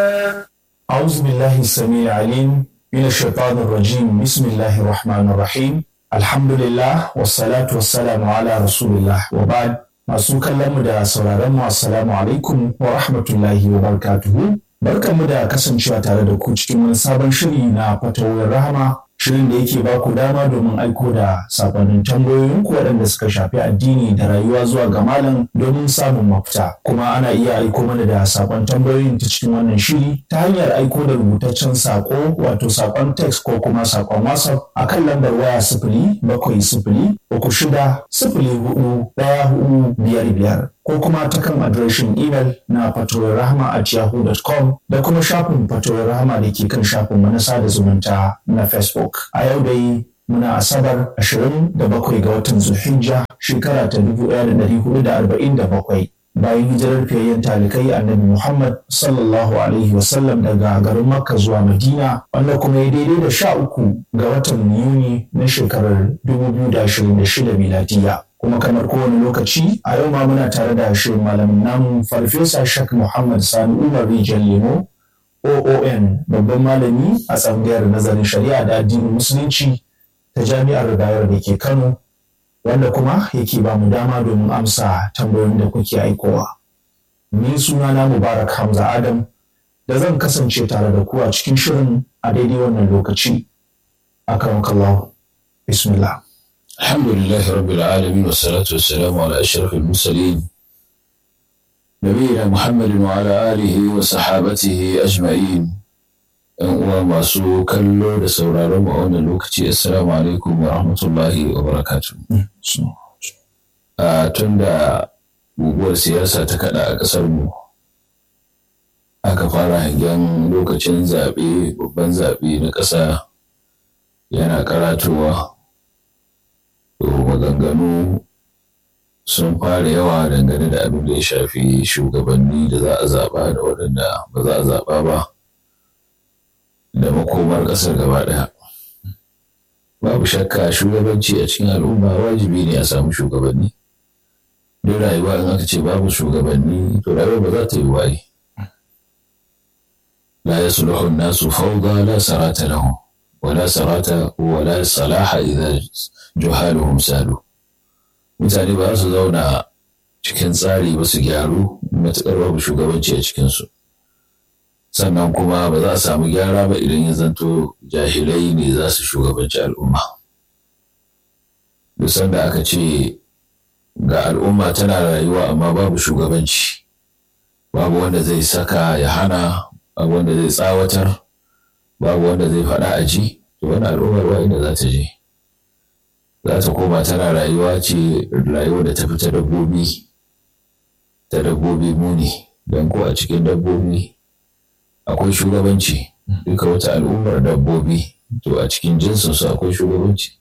أعوذ بالله السميع العليم من الشيطان الرجيم بسم الله الرحمن الرحيم الحمد لله والصلاة والسلام على رسول الله وبعد masu kallon mu da sauraron mu assalamu alaikum wa rahmatullahi wa barakatuhu barkanmu da kasancewa tare da ku cikin wani sabon shiri na fatawar rahama shirin da yake ba ku dama domin aiko da sakonnin tambayoyin ku waɗanda suka shafi addini da rayuwa zuwa ga malam domin samun mafita kuma ana iya aiko mana da sakon tambayoyin ta cikin wannan shiri ta hanyar aiko da rubutaccen sako wato sakon text ko kuma sakon whatsapp a kan lambar waya sifili bakwai sifili uku shida sifili hudu ɗaya hudu biyar biyar ko kuma ta kan adireshin imel na fatowar rahama at yahoo.com da kuma shafin fatowar rahama da ke kan shafin na sada zumunta na facebook a yau dai muna asabar 27 ga watan zulhijja shekara ta 1447 bayan hijirar fiyayyen talikai annabi muhammad sallallahu alaihi wasallam daga garin makka zuwa madina wanda kuma ya daidai da sha uku ga watan yuni na shekarar 2026 miladiya kuma kamar kowane lokaci a yau ma muna tare da shirin malamin namu farfesa shak muhammad sani umar rijal lemo oon babban malami a tsangayar nazarin shari'a da addinin musulunci ta jami'ar bayar da ke kano wanda kuma yake ba mu dama domin amsa tambayoyin da kuke aikowa ni suna na mubarak hamza adam da zan kasance tare da ku a cikin shirin a daidai wannan lokaci akan kallahu bismillah الحمد لله رب العالمين والصلاة والسلام على أشرف المرسلين نبينا محمد وعلى آله وصحابته أجمعين uwa masu kallo da sauraron mu a wannan lokaci assalamu alaikum wa rahmatullahi wa barakatu a tun da guguwar siyasa ta kada a ƙasar mu aka fara hangen lokacin zaɓe babban zaɓe na ƙasa yana karatowa maganganu sun fara yawa dangane da abin da ya shafi shugabanni da za a zaɓa da waɗanda ba za a zaɓa ba da makomar ƙasar gaba ɗaya. Babu shakka shugabanci a cikin al'umma wajibi ne a samu shugabanni. Duk rayuwa in aka ce babu shugabanni to rayuwa ba za ta yi waye. La yasluhu an-nasu fawda la sarata lahum ولا سرات ولا صلاح إذا جهالهم سالوا mutane ba su zauna cikin tsari ba su gyaru matuƙar babu shugabanci a cikinsu sannan kuma ba za a samu gyara ba idan ya zanto jahilai ne za su shugabanci al'umma duk sanda aka ce ga al'umma tana rayuwa amma babu shugabanci babu wanda zai saka ya hana babu wanda zai tsawatar babu wanda zai faɗa a ji to wani al'ummar ba inda za ta je za ta koma tana rayuwa ce rayuwa da ta fi ta dabbobi ta dabbobi muni don ko a cikin dabbobi akwai shugabanci duka wata al'ummar dabbobi to a cikin jinsinsu akwai shugabanci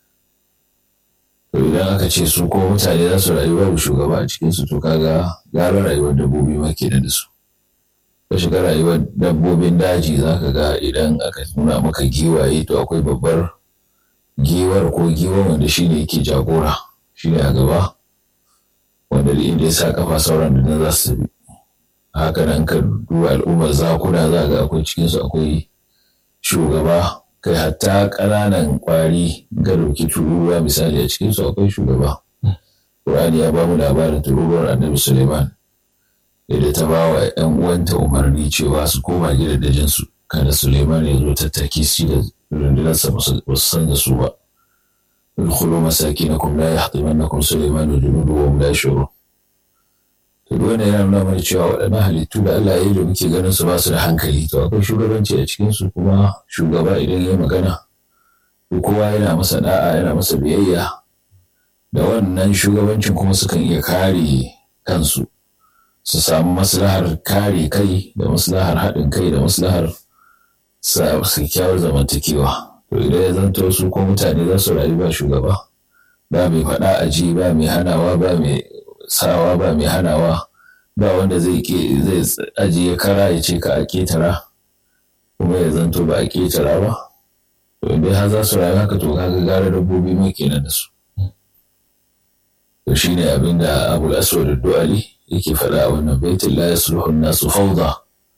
to idan aka ce su ko mutane za su rayu babu shugaba a cikinsu to kaga gara rayuwar dabbobi ma kenan da su ka shiga rayuwar dabbobin daji za ka ga idan aka nuna maka giwaye to akwai babbar giwar ko giwa wanda shi ne yake jagora shi ne a gaba wanda da inda ya sa kafa sauran da za su bi haka nan ka duba al'ummar zakuna za ga akwai cikinsu akwai shugaba kai hatta ƙananan ƙwari ga dauki tururuwa misali a cikinsu akwai shugaba Qur'ani ya ba mu labarin tururuwar annabi Suleiman da ta ba wa ‘yan uwanta umarni cewa su koma gidajensu kada Suleiman ya zo tattaki su da rundunarsa ba su san da su ba. Ulkhulu masakinakum la yahtimannakum Suleiman wa junudu wa hum la yashurun. To duk wannan yana nuna mana cewa waɗannan halittu da Allah ya yi da muke ganin su ba su da hankali to akwai shugabanci a cikin su kuma shugaba idan ya magana to kowa yana masa da'a yana masa biyayya da wannan shugabancin kuma sukan iya kare kansu. su samu maslahar kare kai da maslahar haɗin kai da maslahar su kyawar zamantakewa to idan ya zanto su ko mutane za su rayu ba shugaba ba mai faɗa a ji ba mai hanawa ba mai sawa ba mai hanawa ba wanda zai zai ajiye kara ya ce ka a ketara kuma ya zanto ba a ketara ba to idan har za su rayu haka to kaga gara dabbobi mai kenan da su to shine abin da abul aswad du'ali yake faɗa a wannan baitin la yasluhu nasu fawda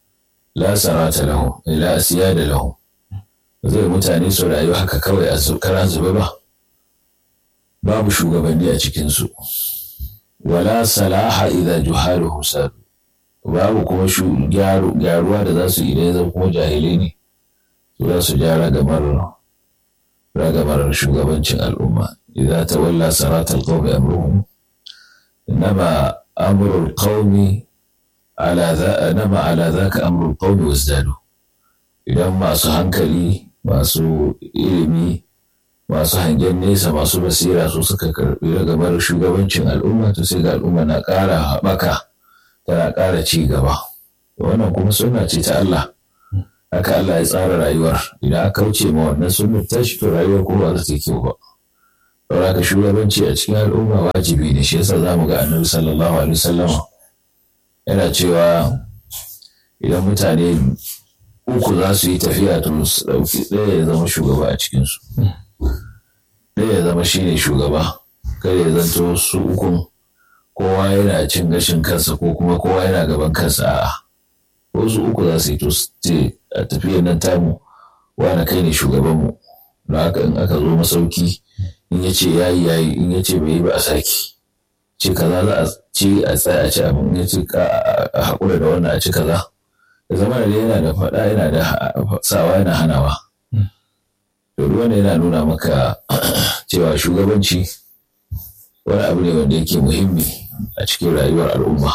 la sarata lahum la asiyada lahum zai mutane su rayu haka kawai a kara zube ba babu shugabanni a cikinsu wala salaha idza juhaluhum sadu babu kuma gyaruwa da za su idan zan kuma jahilai ne su za su ja ragamar ragamar shugabancin al'umma idza tawalla sarata alqawmi amruhum inma amru alqawmi ala za nama ala zaka amru alqawmi wazdadu idan masu hankali masu ilimi masu hangen nesa masu basira su suka karbi ragamar shugabancin al'umma to sai ga al'umma na ƙara haɓaka tana ƙara ci gaba wannan kuma suna ce ta Allah haka Allah ya tsara rayuwar idan aka kauce ma wannan sunnar tashi to rayuwar kuma ba za ta yi kyau ba don haka shugabanci a cikin al'umma wajibi ne shi yasa za mu ga annabi sallallahu alaihi wasallam yana cewa idan mutane uku za su yi tafiya to su ɗauki ɗaya ya zama shugaba a cikinsu ɗaya ya zama shine shugaba kada ya zanto su ukun kowa yana cin gashin kansa ko kuma kowa yana gaban kansa a'a wasu uku za su yi to ce a tafiyar nan tamu wani kai ne shugabanmu da haka in aka zo masauki in ya ce yayi yayi in ya ce bai yi ba a saki ce kaza za a ci a tsaya a ci abin ya ce a haƙura da wannan a ci kaza da zama da yana da faɗa yana da sawa yana hanawa to wannan yana nuna maka cewa shugabanci wani abu ne wanda yake muhimmi a cikin rayuwar al'umma.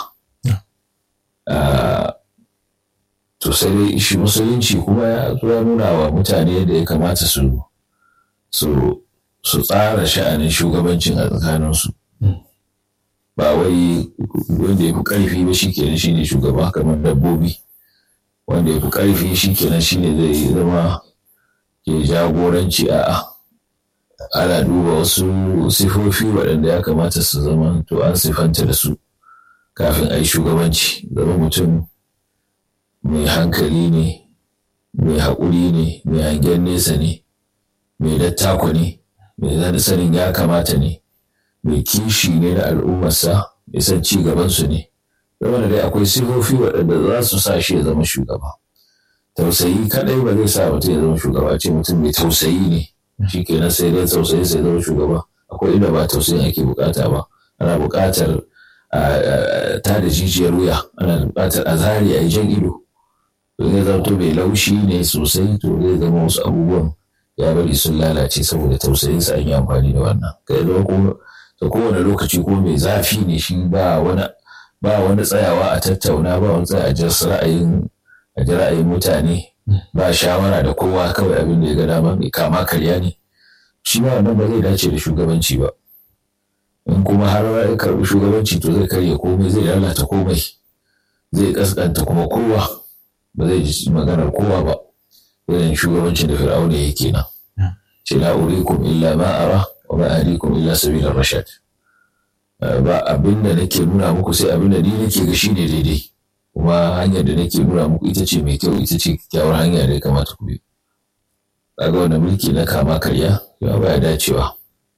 To sai dai shi musulunci kuma ya zo nuna wa mutane da ya kamata su su tsara sha'anin shugabancin a tsakaninsu. Ba wai wanda ya fi ƙarfi ba shi kenan shi ne shugaba kamar dabbobi. Wanda ya fi ƙarfi shi kenan shi ne zai zama ke jagoranci a'a. ana duba wasu sifofi waɗanda ya kamata su zama to an sifanta da su kafin a yi shugabanci zama mutum mai hankali ne mai haƙuri ne mai hangen nesa ne mai dattako ne mai sanin ya kamata ne mai kishi ne da al'ummarsa mai san ci gabansu ne zama da dai akwai sifofi waɗanda za su sa shi ya zama shugaba tausayi kaɗai ba zai sa mutum ya zama shugaba ce mutum mai tausayi ne shi kenan sai dai tausayi sai zama shugaba akwai inda ba tausayin ake bukata ba ana bukatar ta da jijiyar wuya ana bukatar a zari a yi jan ido to zai zama to mai laushi ne sosai to zai zama wasu abubuwan ya bari sun lalace saboda tausayin sa an yi amfani da wannan kai da kuma ta kowane lokaci ko mai zafi ne shi ba wani ba wani tsayawa a tattauna ba wani tsaya a ji ra'ayin a ji ra'ayin mutane ba shawara da kowa kawai abin da ya ga dama mai kama karya ne shi ma wannan ba zai dace da shugabanci ba in kuma har ya karbi shugabanci to zai karya komai zai lalata komai zai kaskanta kuma kowa ba zai ji maganar kowa ba irin shugabancin da fir'auna yake nan ce la urikum illa ma ara wa ma ahdikum illa sabila rashad ba abin da nake nuna muku sai abin da ni nake ga shine daidai kuma hanyar da nake nuna muku ita ce mai kyau ita ce kyakkyawar hanya da ya kamata ku bi kaga wannan mulki na kama karya ya baya dacewa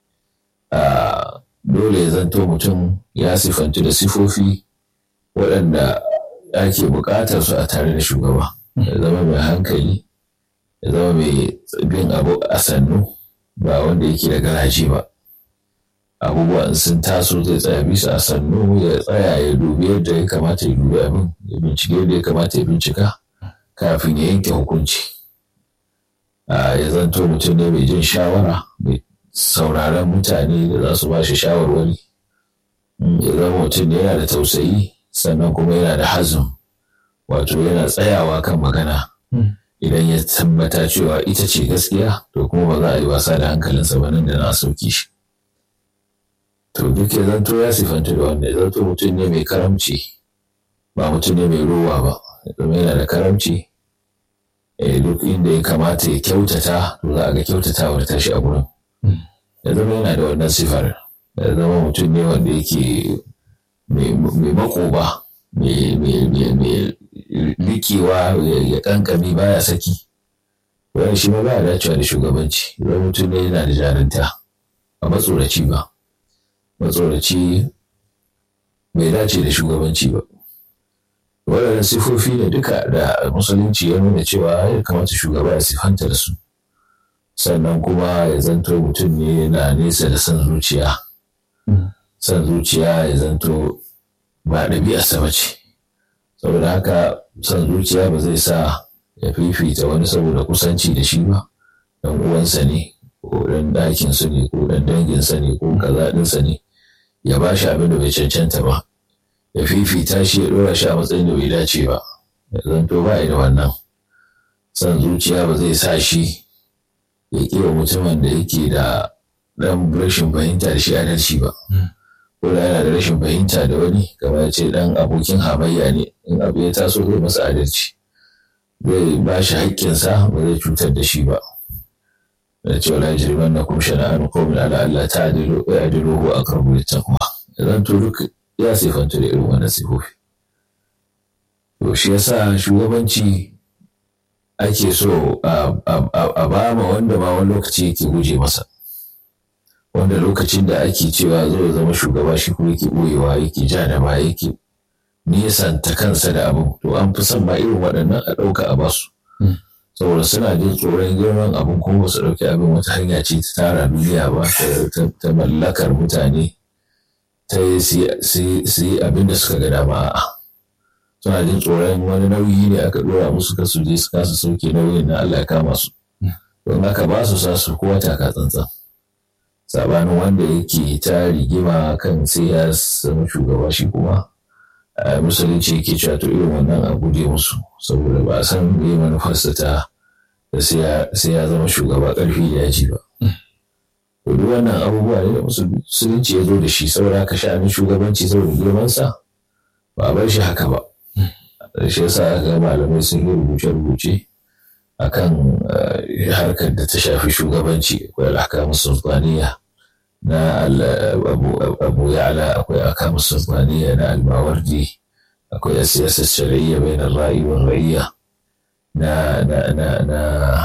a dole ya zanto mutum ya sifantu da sifofi waɗanda ake buƙatar su a tare da shugaba ya zama mai hankali ya zama mai bin abu a sannu ba wanda yake da garaji ba abubuwan sun taso zai tsaya bisa a sannu ya tsaya ya dubi yadda ya kamata ya dubi abin ya bincike yadda ya kamata ya bincika kafin ya yanke hukunci ya zanto mutum ne mai jin shawara mai sauraron mutane da za su ba shi shawarwari ya zama mutum ne yana da tausayi sannan kuma yana da hazin wato yana tsayawa kan magana idan ya tabbata cewa ita ce gaskiya to kuma ba za a yi wasa da hankalinsa ba nan da na sauki shi to duk ya zanto ya sifanta da wanda ya zanto mutum ne mai karamci ba mutum ne mai ruwa ba zama yana da karamci duk inda ya kamata ya kyautata to za a ga kyautatawar tashi a gurin ya zama yana da wannan sifar ya zama mutum ne wanda yake mai makoba mai likewa ya kankami baya saki wani shi ma baya dacewa da shugabanci zama mutum ne yana da jarinta a matsoraci ba matsoraci bai dace da shugabanci ba waɗannan sifofi ne duka da musulunci ya nuna cewa ya kamata shugaba ya sifanta da su sannan kuma ya zanto mutum ne yana nesa da son zuciya son zuciya ya zanto ba ɗabi'arsa ba ce saboda haka son zuciya ba zai sa ya fifita wani saboda kusanci da shi ba dan uwansa ne ko dan ɗakinsa ne ko dan danginsa ne ko kaza ɗinsa ne ya ba shi abin da bai cancanta ba ya fifita shi ya ɗora shi a matsayin da bai dace ba ya zanto ba da wannan son zuciya ba zai sa shi ya ƙiwa mutumin da yake da ɗan rashin fahimta da shi adalci ba ko da yana da rashin fahimta da wani kamar ya ce ɗan abokin hamayya ne in abu ya taso zai masa adalci zai ba shi haƙƙinsa ba zai cutar da shi ba da cewa la jirman na kuma shana'an qawmin ala Allah ta adilu ya adilu huwa aqrabu littaqwa idan to duk ya sifanta da irin wannan sifofi to shi yasa shugabanci ake so a ba ma wanda ma wani lokaci yake guje masa wanda lokacin da ake cewa zo zama shugaba shi kuma yake ɓoyewa yake ja da ba yake nisanta kansa da abin to an fi son ma irin waɗannan a ɗauka a basu saboda suna jin tsoron girman abin kuma ba su ɗauki abin wata hanya ce ta tara duniya ba ta mallakar mutane ta yi su yi abin da suka ga dama a'a suna jin tsoron wani nauyi ne aka ɗora musu ka su je su kasa sauke nauyin na Allah ya kama su don haka ba su sa su kowa taka tsantsan sabanin wanda yake ta rigima kan sai ya zama shugaba shi kuma musulunci yake cewa to irin wannan a guje musu saboda ba a san me manufarsa ta da sai ya zama shugaba ƙarfi da yaji ba to duk wannan abubuwa ne da musulunci ya zo da shi saboda ka sha'anin shugabanci saboda girmansa ba a bar shi haka ba shi yasa aka ga malamai sun yi rubuce-rubuce akan harkar da ta shafi shugabanci akwai alhakamu sultaniya na abu ya'la akwai alhakamu sultaniya na almawardi akwai siyasar shari'a bai na ra'i wa ra'iyya na na na na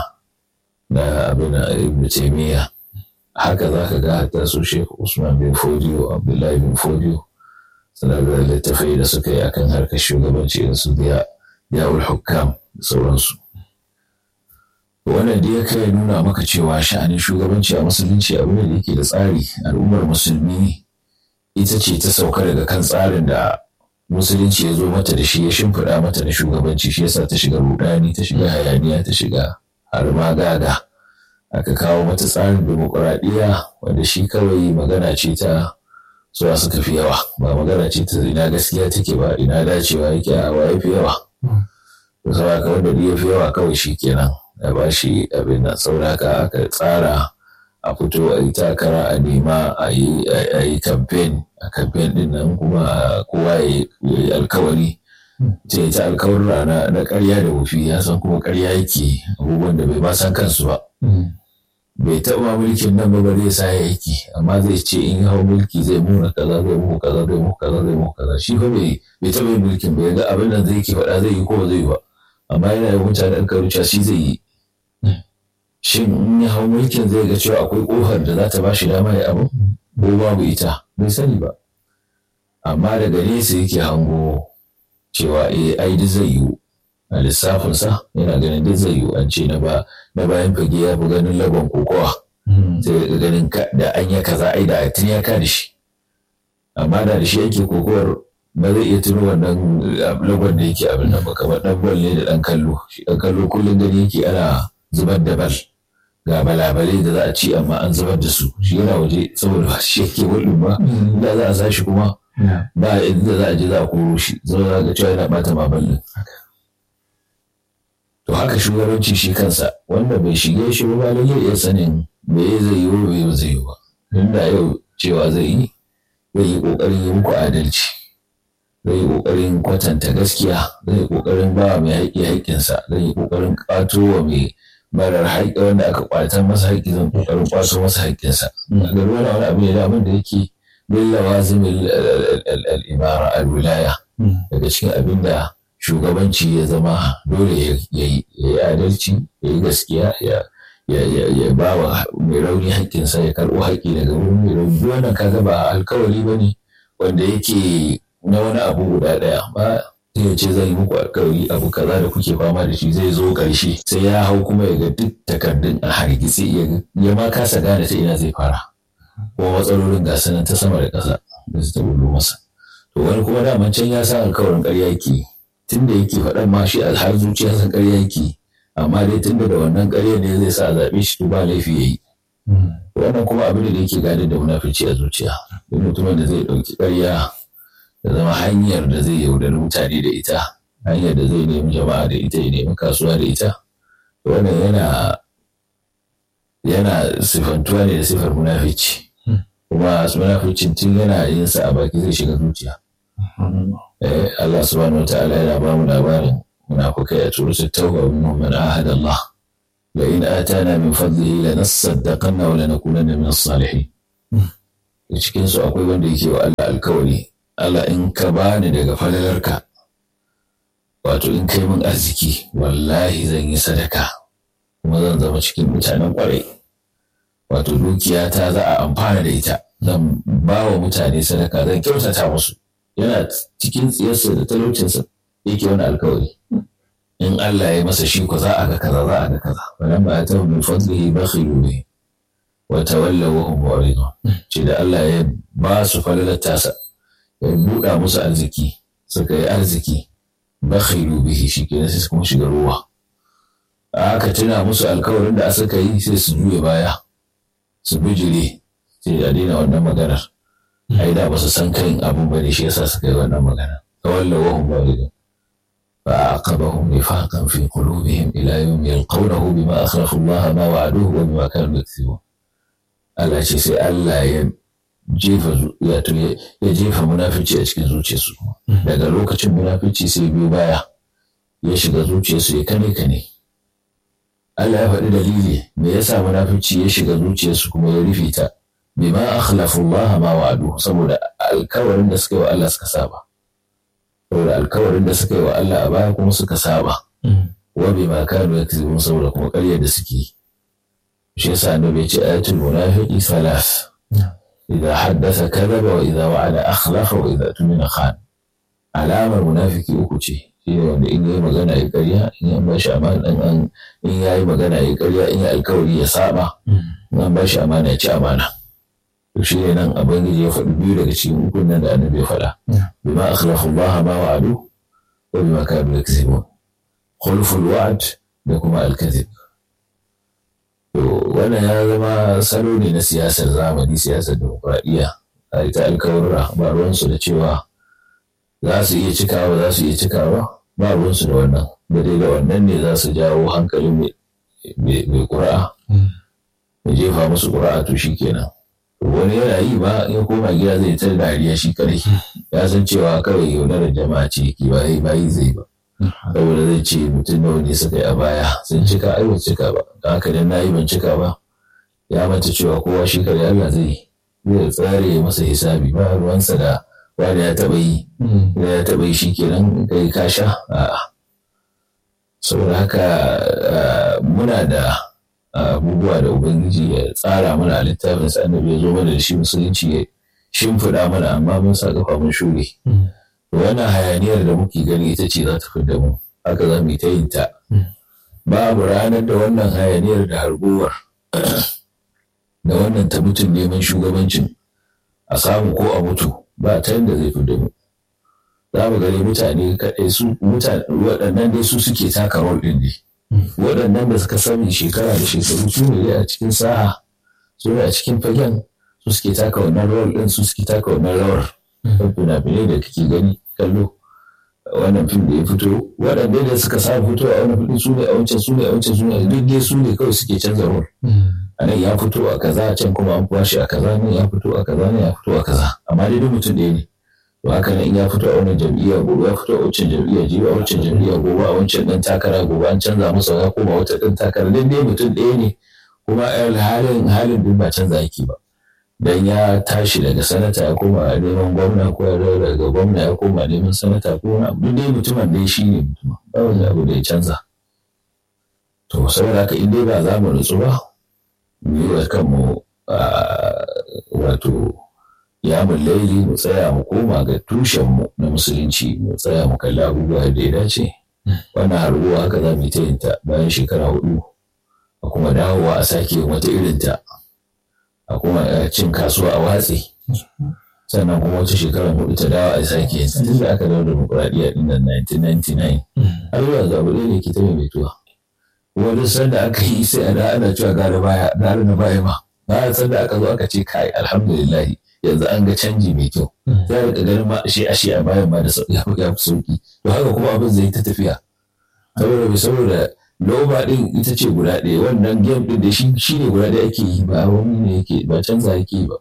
na abin ibn taymiya haka za ka ga hatta su shekhu usman bin fodiyo abdullahi bin fodiyo suna da littafai da suka yi akan harkar shugabanci da su yawul hukam da sauransu wannan da ya kai nuna maka cewa sha'anin shugabanci a musulunci abu ne da yake da tsari al'ummar musulmi ita ce ta sauka daga kan tsarin da musulunci ya zo mata da shi ya shimfiɗa mata da shugabanci shi yasa ta shiga rudani ta shiga hayaniya ta shiga har ma gaga aka kawo mata tsarin demokuraɗiyya wanda shi kawai magana ce ta suwa suka fi yawa ba magana ce ta ina gaskiya take ba ina dacewa yake a wa fi yawa to saboda wanda ya fi yawa kawai shi kenan ya ba shi abin nan sauraka aka tsara a fito a yi takara a nema a yi kamfen a kamfen din nan kuma kowa ya yi alkawari ce ta alkawarra na karya da wufi ya san kuma karya yake abubuwan da bai ma san kansu ba bai taɓa mulkin nan ba zai sa ya yake amma zai ce in hau mulki zai muna kaza zai muku kaza zai muku kaza zai muku kaza shi fa bai taɓa yin mulkin bai ga abin nan zai ke faɗa zai yi ko ba zai yi ba amma yana da mutane alkawarci shi zai yi shin in ya hau mulkin zai ga cewa akwai ƙofar da za ta ba shi dama ya abu ko babu ita bai sani ba amma daga nesa yake hango cewa eh ai duk zai yiwu a lissafinsa yana ganin duk zai yiwu an ce na bayan fage ya fi ganin lagon kokowa sai ga ganin da an ya kaza ai da tun ya ka da shi amma da da shi yake kokowar ba zai iya tuno wannan lagon da yake abin nan ba kamar dan bal ne da dan kallo shi dan kallo kullum gani yake ana zubar da bal ga balabalai da za a ci amma an zubar da su shi yana waje saboda shi yake hulun ba da za a sa shi kuma ba inda za a je za a koro shi zama za ga cewa yana bata maballin to haka shugabanci shi kansa wanda bai shige shi ba lalle iya sanin me zai yi wa bai zai yi ba inda yau cewa zai yi zai yi kokarin yi muku adalci zai yi kokarin kwatanta gaskiya zai yi kokarin ba mai haƙƙi haƙƙinsa zai yi kokarin ƙwato wa mai marar haƙƙi wanda aka ƙwatan masa haƙƙi zan kokarin ƙwato masa haƙƙinsa a ga wani wani abu ne da abin da yake bin lawazimin al'imara al-wilaya daga cikin abin da shugabanci ya zama dole ya yi adalci ya yi gaskiya ya ba wa mai rauni haƙƙinsa ya karɓo haƙƙi daga wurin mai rauni wannan kaga ba alkawari ba ne wanda yake na wani abu guda ɗaya ba sai ya ce zan yi muku alkawari abu kaza da kuke fama da shi zai zo ƙarshe sai ya hau kuma ya ga duk takardun a hargitse ya ma kasa gane ta ina zai fara kuma matsalolin ga sanan ta sama da ƙasa da su ta bullo masa to wani kuma daman can ya sa alkawarin ƙarya yake tun da yake faɗan ma shi a har zuciya san ƙarya yake amma dai tun da wannan ƙarya ne zai sa a zaɓe shi to ba laifi ya yi wannan kuma abin da yake gadar da munafici a zuciya duk mutumin da zai ɗauki ƙarya da zama hanyar da zai yaudari mutane da ita hanyar da zai nemi jama'a da ita ya nemi kasuwa da ita wannan yana yana sifantuwa ne da sifar munafici kuma munaficin tun yana yin sa a baki zai shiga zuciya Allah subhanahu wataala yana ba mu labarin munafukai a turu tauba minhum man ahada Allah la in atana min fadlihi lanasaddaqanna wa lanakunanna min as-salihin cikin su akwai wanda yake wa Allah alkawari Allah in ka bani daga falalarka wato in kai min arziki wallahi zan yi sadaka kuma zan zama cikin mutanen kwarai wato dukiyata za a amfana da ita zan ba wa mutane sadaka zan kyautata musu yana cikin tsiyarsa da talaucinsa yake wani alkawari in Allah ya masa shi ko za a ga kaza za a ga kaza wannan ba ta min fadlihi bakhilu bihi wa tawallaw wa hum mu'ridun ce da Allah ya ba su falalar tasa ya buɗa musu arziki suka yi arziki bakhilu bihi shi ke sai kuma shiga ruwa aka tuna musu alkawarin da suka yi sai su juya baya su bijire sai a daina wannan maganar ai da ba su san kan abun ba ne shi yasa suka yi wannan magana tawalla wa hum mu'ridun fa aqabahum nifaqan fi qulubihim ila yawm yalqawnahu bima akhlafu Allah ma wa'aduhu wa bima kanu yakthibun Allah ce sai Allah ya jefa ya jefa munafici a cikin zuciyarsu daga lokacin munafici sai biyu baya ya shiga zuciyarsu ya kane kane Allah ya faɗi dalili me yasa munafici ya shiga zuciyarsu kuma ya rufe ta bima akhlafu Allah ma wa'adu saboda alkawarin da suka yi wa Allah suka saba saboda alkawarin da suka yi wa Allah a baya kuma suka saba wa bima kanu yakzibun saboda kuma ƙaryar da suke yi shi yasa annabi ya ce ayatul munafiqi thalath idza haddatha kadhaba wa idza wa'ada akhlafa wa idza tumina khan alamar munafiki uku ce shi ne wanda in yayi magana ya ƙarya in ya bashi amana in an in yayi magana ya ƙarya in ya alkawari ya saba in an bashi amana ya ci amana to shi ne nan abangiji ya faɗi biyu daga cikin ukun nan da annabi ya faɗa bima akhlafa Allah ma wa'adu wa bima kanu yakzibun khulful wa'd da kuma al-kadhib To wannan ya zama salo ne na siyasar zamani siyasar demokuraɗiyya a ita alkawarra ba ruwansu da cewa za su iya cikawa za su iya cikawa ba ruwansu da wannan da dai da wannan ne za su jawo hankalin mai ƙura'a ya jefa musu ƙura'a to shi kenan wani yana yi ba ya koma gida zai ta dariya shi kadai ya san cewa kawai yaudarar jama'a ce ki ba yi zai ba saboda zai ce mutum nawa ne suka yi a baya sun cika ai ban cika ba don haka dan nayi ban cika ba ya manta cewa kowa shi kare Allah zai zai tsare masa hisabi ba ruwansa da wani ya taba yi ya taba yi shikenan kai ka sha a'a saboda haka muna da abubuwa da ubangiji ya tsara mana a littafin sa annabi ya zo mana da shi musulunci ya shimfiɗa mana amma mun sa kafa mun shure wannan hayaniyar da muke gani ita ce za ta fi da mu haka za mu yi ta yin ta babu ranar da wannan hayaniyar da harguwar da wannan ta mutum neman shugabancin a samu ko a mutu ba ta yadda zai fi da mu za mu gani mutane kaɗai su mutane waɗannan dai su suke taka rol ɗin ne waɗannan da suka sani shekara da shekaru su ne a cikin sa'a su ne a cikin fagen su suke taka wannan rol ɗin su suke taka wannan rawar fina-finai da kake gani kallo wannan fim da ya fito waɗanda da suka sa fito a wani fili su ne a wancan su ne a wancan su ne duk dai su ne kawai suke canza rol a nan ya fito a kaza can kuma an kwashe a kaza ne ya fito a kaza ne ya fito a kaza amma dai duk mutum ɗaya ne to haka nan in ya fito a wannan jam'iyya gobe ya fito a wancan jam'iyya jibi a wancan jam'iyya gobe a wancan ɗan takara gobe an canza masa ya koma wata ɗan takara duk dai mutum ɗaya ne kuma halin halin duk ba canza yake ba dan ya tashi daga sanata ya koma neman gwamna ko ya daga gwamna ya koma neman sanata ko wani abu dai mutumin dai shi ne mutumin ba wani abu da ya canza to saboda haka in dai ba za mu nutsu ba mu yi wa kanmu wato ya laili mu tsaya mu koma ga tushenmu na musulunci mu tsaya mu kalli abubuwa da ya dace wannan harbuwa haka za mu yi ta yin ta bayan shekara hudu a kuma dawowa a sake wata irin ta a kuma cin kasuwa a watsi sannan kuma wata shekara hudu ta dawo a sake yin tun da aka dawo demokuraɗiyya ɗin nan 1999 har zuwa ga abu ɗaya da ke ta maimaituwa kuma duk sanda aka yi sai a da ana cewa gara baya gara na baya ma bayan sanda aka zo aka ce kai alhamdulillah yanzu an ga canji mai kyau za a rika ganin ma shi a shi a bayan ma da ya fi sauki to haka kuma abin zai ta tafiya saboda bai saboda loba din ita ce guda ɗaya wannan game din da shi ne guda ɗaya ake yi ba wani ne yake ba canza yake yi ba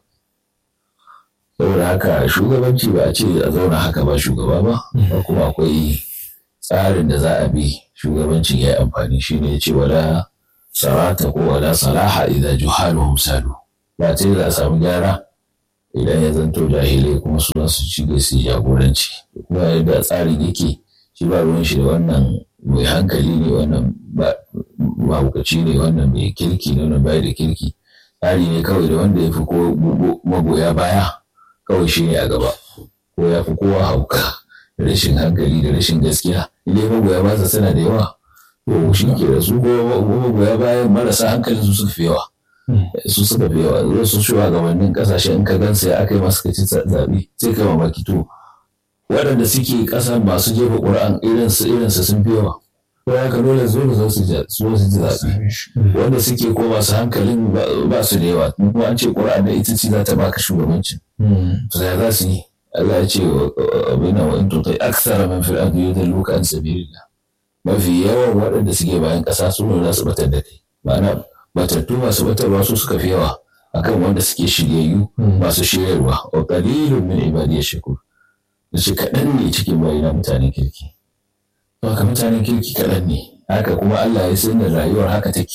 saboda haka shugabanci ba a ce a zauna haka ba shugaba ba ba kuma akwai tsarin da za a bi shugabancin ya yi amfani shi ne ce wala sarata ko wala salaha idan juhaluhum salu ba ce za a samu gyara idan ya zanto jahilai kuma su su ci da su jagoranci kuma yadda tsarin yake shi ba ruwan shi da wannan mai hankali ne wannan mahukaci ne wannan mai kirki ne wannan bai da kirki tsari ne kawai da wanda ya fi ko magoya baya kawai shi ne a gaba ko ya fi kowa hauka da rashin hankali da rashin gaskiya idan magoya ba suna da yawa to shi ke da su ko magoya bayan marasa hankalin su suka fi yawa su suka fi yawa wasu shugabannin kasashe in ka gansa ya aka yi masu kaci zaɓe sai kai mamaki to waɗanda suke ƙasa masu jefa ƙura'an irinsu irinsu sun fi yawa ko ya ka dole zo zo su ji zaɓe wanda suke ko masu hankalin ba su da yawa kuma an ce ƙura'an da ita ce za ta baka shugabancin to ya za su yi Allah ya ce abin nan wa'in tutai aksara man fil ardi yudalluka an sabilillah mafi yawan waɗanda suke bayan ƙasa su ne za su batar da kai ma'ana batattu masu batarwa su suka fi yawa akan wanda suke shiryayyu masu shiryarwa wa qalilun min ibadiy shakur da shi kaɗan ne cikin bayina mutanen kirki to haka mutanen kirki kaɗan ne haka kuma Allah ya sanar rayuwar haka take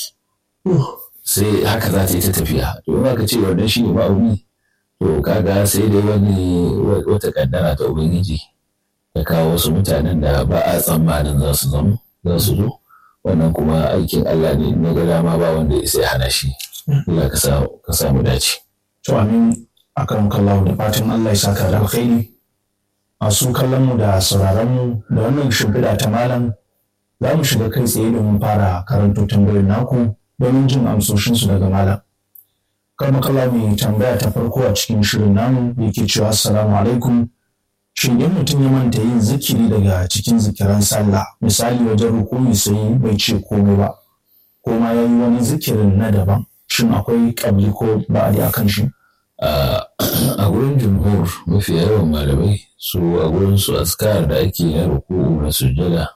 sai haka za ta yi ta tafiya to in aka ce wannan shi ne ma'auni to kaga sai dai wani wata kaddara ta ubangiji ta kawo wasu mutanen da ba a tsammanin za su zama za su zo wannan kuma aikin Allah ne na ga dama ba wanda ya sai hana shi Allah ka samu dace to amin akan kallahu da fatan Allah ya saka da alkhairi masu kallon mu da sauraron mu da wannan shimfiɗa ta malam za mu shiga kai tsaye domin fara karanto tambayoyin naku domin jin amsoshinsu daga malam kar makalla mai tambaya ta farko a cikin shirin namu yake cewa assalamu alaikum shin in mutum ya manta yin zikiri daga cikin zikiran sallah misali wajen rukuni sai bai ce komai ba ko ma ya yi wani zikirin na daban shin akwai kabli ko ba'adi a kan shi a gurin jumhur mafi yawan malamai su a gurin su askar da ake na ruku'u na sujjada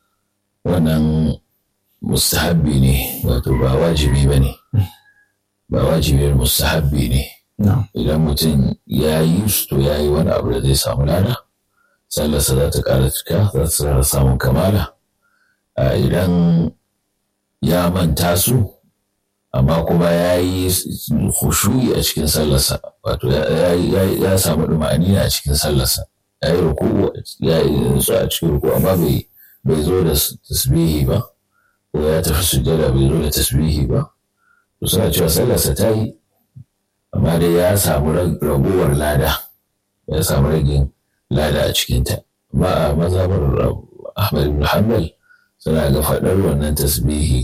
wannan mustahabbi ne wato ba wajibi ba ne ba wajibiyar mustahabbi ne idan mutum ya yi su to ya yi wani abu da zai samu lada sallarsa za ta ƙara cika za ta tsara samun kamala idan ya manta su amma kuma ya yi hushuyi a cikin sallarsa wato ya samu ɗuma'ani a cikin sallarsa ya yi ruku ya yi su a cikin ruku amma bai zo da tasbihi ba ko ya tafi sujjada bai zo da tasbihi ba to suna cewa sallarsa ta yi amma dai ya samu raguwar lada ya samu ragin lada a cikinta amma a mazhabar ahmad ibn hanbal suna ga faɗar wannan tasbihi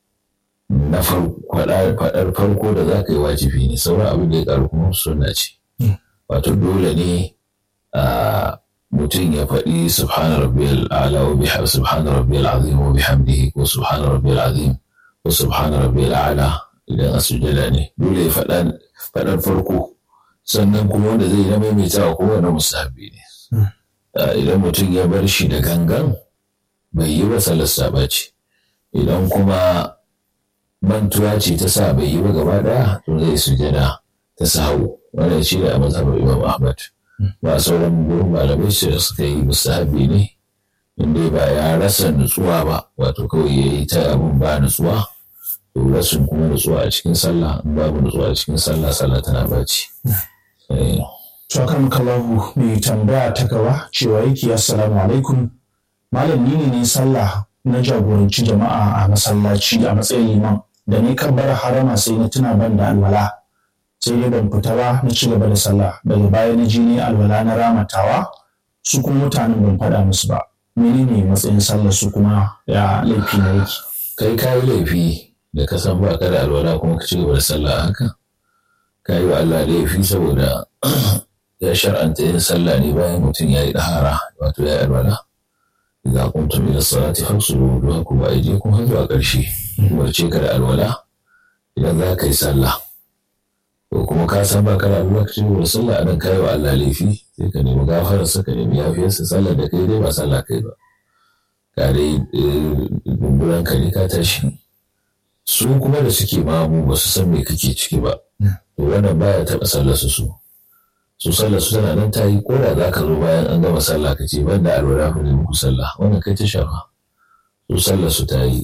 na faɗar farko da za ka yi wajibi ne sauran abin da ya ƙaru kuma suna ce wato dole ne a mutum ya faɗi subhana rabbiyal a'la wa bihamdi subhana rabbiyal azim wa bihamdihi ko subhana rabbiyal azim ko subhana rabbiyal a'la idan a sujada ne dole ya faɗar farko sannan kuma wanda zai na maimaitawa ko wani musahabi ne idan mutum ya bar shi da gangan bai yi ba salasta ba ce idan kuma mantuwa ce ta sa bai yi ba gaba ɗaya to zai sujada ta sahu wanda shi da a mazhabar imam ahmad ba sauran gurin malamai su suka yi musahabi ne inda ba ya rasa nutsuwa ba wato kawai ya yi ta abin ba nutsuwa to rashin kuma nutsuwa a cikin sallah in babu nutsuwa a cikin sallah sallah tana baci. Tsakan kalahu mai tambaya ta gaba cewa yake assalamu alaikum malam ni ne sallah na jagoranci jama'a a masallaci a matsayin liman da ni kan bar harama sai na tuna ban da alwala sai dai ban fita ba na ci gaba da sallah daga baya na ji ne alwala na ramatawa su kuma mutanen ban faɗa musu ba menene matsayin sallar su kuma ya laifi na yake kai ka yi laifi da ka san ba ka da alwala kuma ka ci gaba da sallah haka ka yi wa Allah laifi saboda ya shar'anta yin sallah ne bayan mutum ya yi ɗahara wato ya yi alwala idan kuntum ila salati faghsulu wujuhakum wa aydiyakum har zuwa ƙarshe umarce ka da alwala idan za ka yi sallah ko kuma ka san ba kana da lokacin da sallah a nan kai wa Allah laifi sai ka nemi gafarar sa ka nemi yafiyar sa sallar da kai dai ba sallah kai ba ka dai dumburan ka ne ka tashi su kuma da suke mamu ba su san me kake ciki ba to wannan baya taɓa sallar su su su sallar su tana nan ta yi ko da za ka zo bayan an gama sallah ka ce ban da alwala ku ne muku sallah wannan kai ta shafa su sallar su ta yi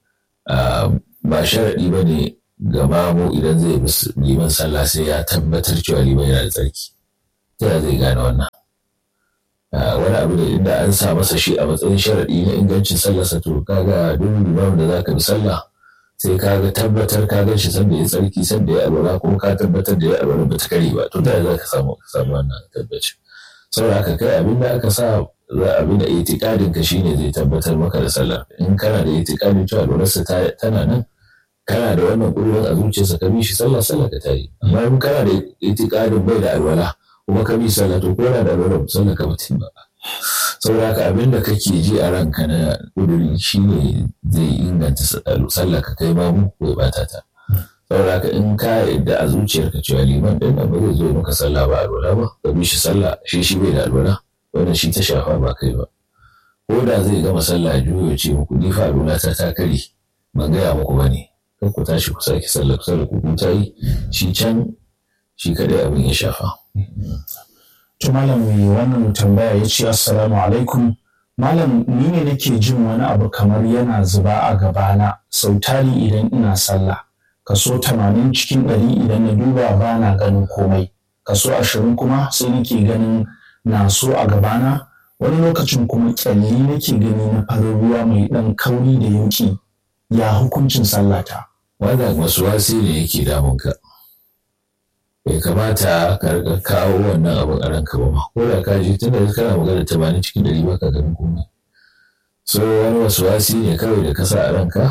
ba sharaɗi ba ne ga mamu idan zai bi liman sallah sai ya tabbatar cewa liman yana da tsarki ta yaya zai gane wannan wani abu da inda an sa masa shi a matsayin sharaɗi na ingancin sallarsa to kaga duk liman da za ka bi sallah sai ka ga tabbatar ka gan shi sanda ya tsarki sanda ya alwala kuma ka tabbatar da ya alwala ba ta kare ba to ta za ka samu ka samu wannan tabbaci saboda haka kai abin da aka sa za abin da itikadin ka shine zai tabbatar maka da sallar in kana da itikadin cewa alwalarsa tana nan kana da wannan ƙudurin a zuciyarsa ka bi shi sallah sallah ka tayi amma in kana da itikadin bai da alwala kuma ka bi sallah to ko da alwala sallah ka mutum ba saboda haka abin da kake ji a ranka na ƙuduri shine zai inganta sallah ka kai mamu ko ya bata ta saboda haka in ka yadda a zuciyarka cewa liman ɗin nan ba zai zo maka sallah ba alwala ba ka bi shi sallah shi shi bai da alwala wannan shi ta shafa ba kai ba ko da zai gama sallah juyo ce muku ni fa alwala ta ta kare ban gaya muku ba ne kan ku tashi ku sake sallah ku sallah ku ta yi shi can shi kadai abin ya shafa. To malam mai wannan tambaya ya ce assalamu alaikum malam ni ne nake jin wani abu kamar yana zuba a gabana sau tari idan ina sallah kaso tamanin cikin ɗari idan na duba ba na ganin komai kaso ashirin kuma sai nake ganin na so a gabana wani lokacin kuma kyalli nake gani na farin ruwa mai ɗan kauri da yauki ya hukuncin sallata. Wannan wasu wasi ne yake damunka. bai kamata ka rika kawo wannan abin a ranka ba ma ko da ka ji tunda kana magana tamanin cikin ɗari ba ka ganin komai so wani wasu wasi ne kawai da ka sa a ranka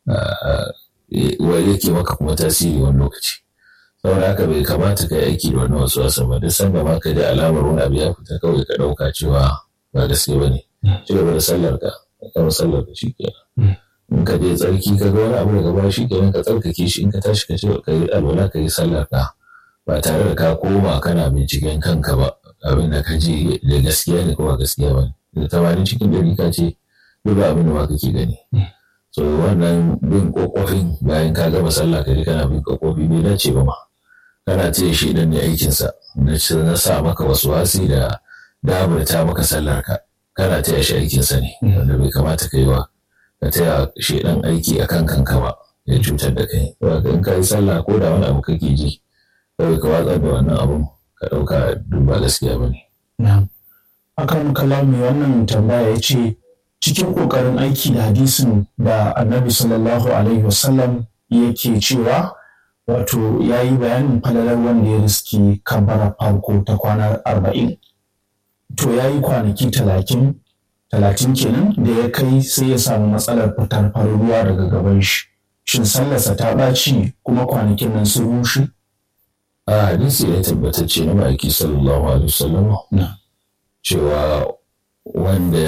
wani yake maka kuma tasiri wani lokaci saboda haka bai kamata ka yi aiki da wannan wasu wasan ba duk sanda ma ka ji alamar wani abu ya fita kawai ka ɗauka cewa ba gaske ba ne ci gaba da sallar ka ka sallar ka shi kenan in ka je tsarki ka ga wani abu daga baya shi kenan ka tsarkake shi in ka tashi ka ce ka yi alwala ka yi sallar ka ba tare da ka koma kana binciken kanka ba abin da ka ji da gaskiya ne kuma gaskiya ba da tamanin cikin ɗari ka ce duk ba abin da ma kake gani so wannan bin kokofin bayan ka gama sallah ka je kana bin kokofi bai dace ba ma kana ce shi dan ne aikinsa na sa maka wasu wasi da dabarta maka sallar ka kana taya shi aikinsa ne wanda bai kamata ka yi wa ka taya shi dan aiki akan kanka ba ya cutar da kai in ka yi sallah ko da wani abu kake ji kawai ka watsar da wannan abun ka ɗauka duk ba gaskiya ba ne. Akan kalami wannan tambaya ya ce cikin ƙoƙarin aiki da hadisin da annabi sallallahu alaihi wasallam yake cewa wato ya yi bayanin falalar wanda ya riski kabara farko ta kwana arba'in. To ya yi kwanaki talatin talatin kenan da ya kai sai ya samu matsalar fitar farin ruwa daga gaban shi. Shin sallarsa ta ɓaci kuma kwanakin nan sun rushe? a hadisi ya tabbatacce na ma'aiki sallallahu alaihi wasallam cewa wanda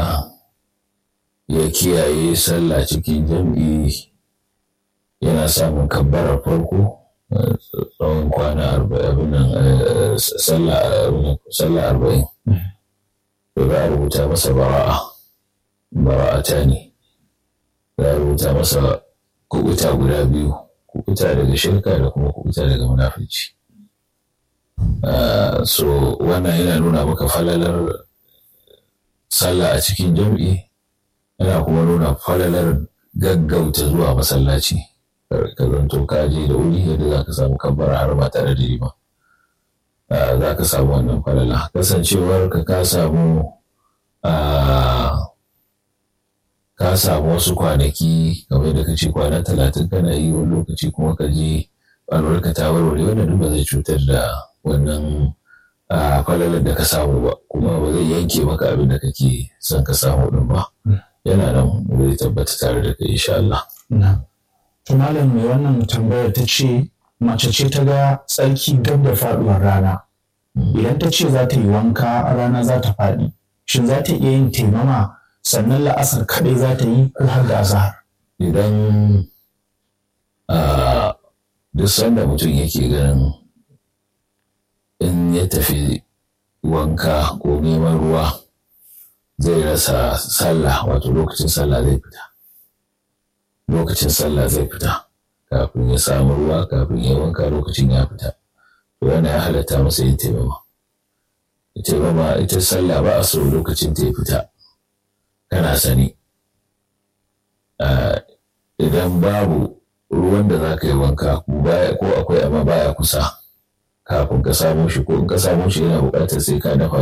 ya kiyaye sallah cikin jam'i yana samun kabbarar farko tsawon kwana arba'in sallah arba'in to za a rubuta masa bara'a bara'ata ne za a rubuta masa kubuta guda biyu kubuta daga shirka da kuma kubuta daga munafici. so wannan yana nuna maka falalar sallah a cikin jam'i yana kuma nuna falalar gaggauta zuwa masallaci ka zanto ka je da wuri yadda za ka samu kabbara har ba tare da rima za ka samu wannan falala kasancewar ka ka samu ka samu wasu kwanaki kamar da ka ce kwana talatin kana yi wani lokaci kuma ka je alwarka ta warware wannan duk ba zai cutar da wannan falalar da ka samu ba kuma ba zai yanke maka abin da kake son ka samu din ba yana nan zai tabbata tare da kai insha Allah. To malam mai wannan tambayar ta ce mace ce ta ga tsarki gab da faduwar rana idan ta ce za ta yi wanka rana za ta faɗi shin za ta iya yin taimama sannan la'asar kaɗai za ta yi ko har da azahar. Idan duk sanda mutum yake ganin in ya tafi wanka ko neman ruwa zai rasa sallah wato lokacin sallah zai fita lokacin sallah zai fita kafin ya samu ruwa kafin ya wanka lokacin ya fita to yana ya halatta masa yin taimama taimama ita sallah ba a so lokacin ta ya fita kana sani idan babu ruwan da za ka yi wanka ko akwai amma baya kusa kafin ka samo shi ko in ka samo shi yana buƙatar sai ka dafa